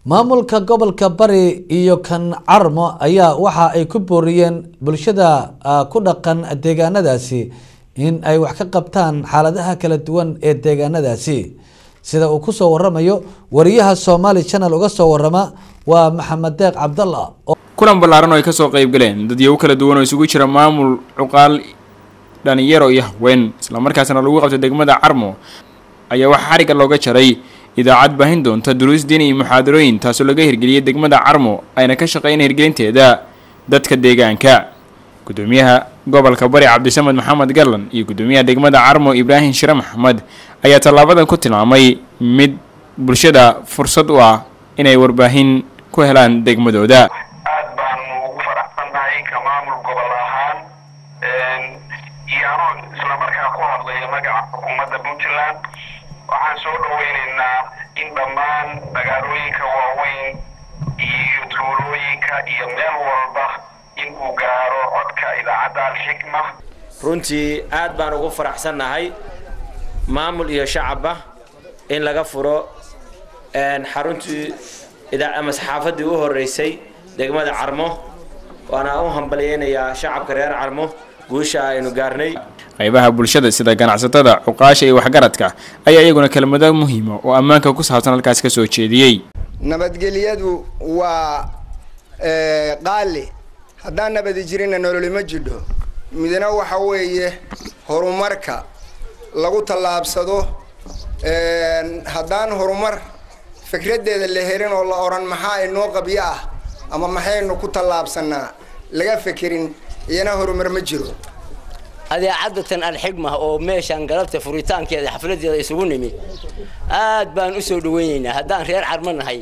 maamulka gobolka bari iyo kan carmo ayaa waxa ay ku booriyeen bulshada ku dhaqan deegaanadaasi in ay wax ka qabtaan xaaladaha kala duwan ee deegaanadaasi sida uu kusoo waramayo wariyaha somaali channel uga soo warama waa maxamed deeq cabdalla kulan ballaaran oo ay kasoo qayb galeen dadyago kala duwan oo isugu jira maamul cuqaal dhalinyaro iyo haween islamarkaasna lagu qabtay degmada carmo ayaa waxaa xarigga looga jaray idaacad baahin doonta duruus diin iyo muxaadarooyin taasoo laga hirgeliyay degmada carmo ayna ka shaqeyn hirgelinteeda dadka deegaanka gudoomiyaha gobolka bari cabdisamed maxamed gallan iyo gudoomiyaha degmada carmo ibraahim shire maxamed ayaa tallaabadan ku tilmaamay mid bulshada fursad u ah inay warbaahin ku helaan degmadooda aad baanu ugu faraxsannahay ka maamul gobol ahaan iyo anoo islamarkaa ku hadlaya magaca xukuumadda puntland waxaan soo dhaweynaynaa in dhammaan magaalooyinka waaweyn iyo tuulooyinka iyo meel walba in uu gaaro codka idaacadda alxikma runtii aad baan ugu faraxsannahay maamul iyo shacabba in laga furo xaruntii ama saxaafaddii u horreysay degmada carmo waana u hambalyeynayaa shacabka reer carmo guusha aynu gaarnay qaybaha bulshada sida ganacsatada cuqaasha iyo waxgaradka ayaa iyaguna kelmado muhiima oo ammaanka ku saabsan halkaas ka soo jeediyey nabadgelyadu waa qaali haddaan nabadi jirinna nololima jidho midna waxa weeye horumarka lagu tallaabsado haddaan horumar fikraddeeda la helin oo la odhan maxaa inoo qabyo ah ama maxaynu ku tallaabsanaa laga fekerin iyana horumar ma jiro adeecadatan alxigma oo meeshaan galabta furitaankeeda xafladeeda isugu nimi aad baan u soo dhaweynaynaa haddaan reer carmo nahay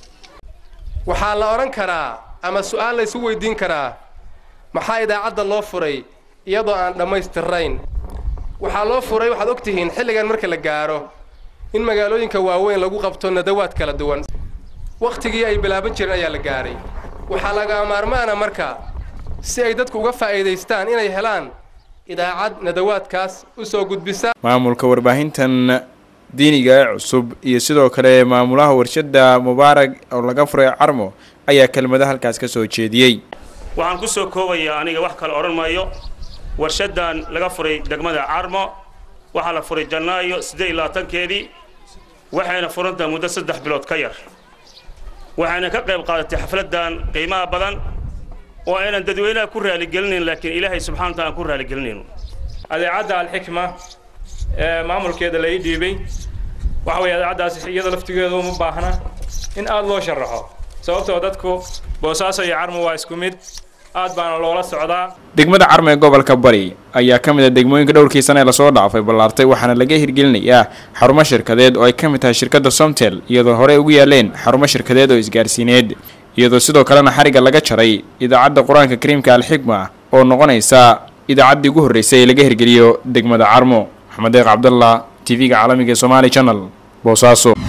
waxaa la odhan karaa ama su-aal la ysu weydiin karaa maxaa idaacadda loo furay iyadoo aan dhammaystirrayn waxaa loo furay waxaad og tihiin xilligan marka la gaaro in magaalooyinka waaweyn lagu qabto nadawaad kala duwan wakhtigii ay bilaaban jireen ayaa la gaaray waxaa laga maarmaana marka si ay dadku uga faa'iidaystaan inay helaan idaacad nadawaadkaas u soo gudbisa maamulka warbaahintan diiniga ee cusub iyo sidoo kale maamulaha warshada mubaarag oo laga furay carmo ayaa kelmado halkaas ka soo jeediyey waxaan ku soo koobayaa aniga wax kale odhan maayo warshadan laga furay degmada carmo waxaa la furay janaayo siddeed iyo labaatankeedii waxayna furantahay muddo saddex bilood ka yar waxayna ka qayb qaadatay xafladdan qiimaha badan oo aynan dadweynaha ku raaligelinayn laakiin ilaahay subxana wataala aan ku raaligelinayno adeecadda alxikma ee maamulkeeda la ii dhiibay waxa weeye adeecaddaas iyada laftigeedu uma baahna in aad loo sharaxo sababtoo dadku boosaaso iyo carmo waa isku mid aad baana loola socdaa degmada carmo ee gobolka bari ayaa ka mid ah degmooyinka dhowrkii sane ee lasoo dhaafay ballaartay waxaana laga hirgelinayaa xarumo shirkadeed oo ay ka mid tahay shirkadda somtel iyadoo horey ugu yaaleen xarumo shirkadeed oo isgaarsiineed iyadoo sidoo kalena xarigga laga jaray idaacadda qur-aanka kariimka alxikma oo noqonaysa idaacaddii ugu horreysay ee laga hirgeliyo degmada carmo maxamed deeq cabdallah t v-ga caalamiga ee somaali channel boosaaso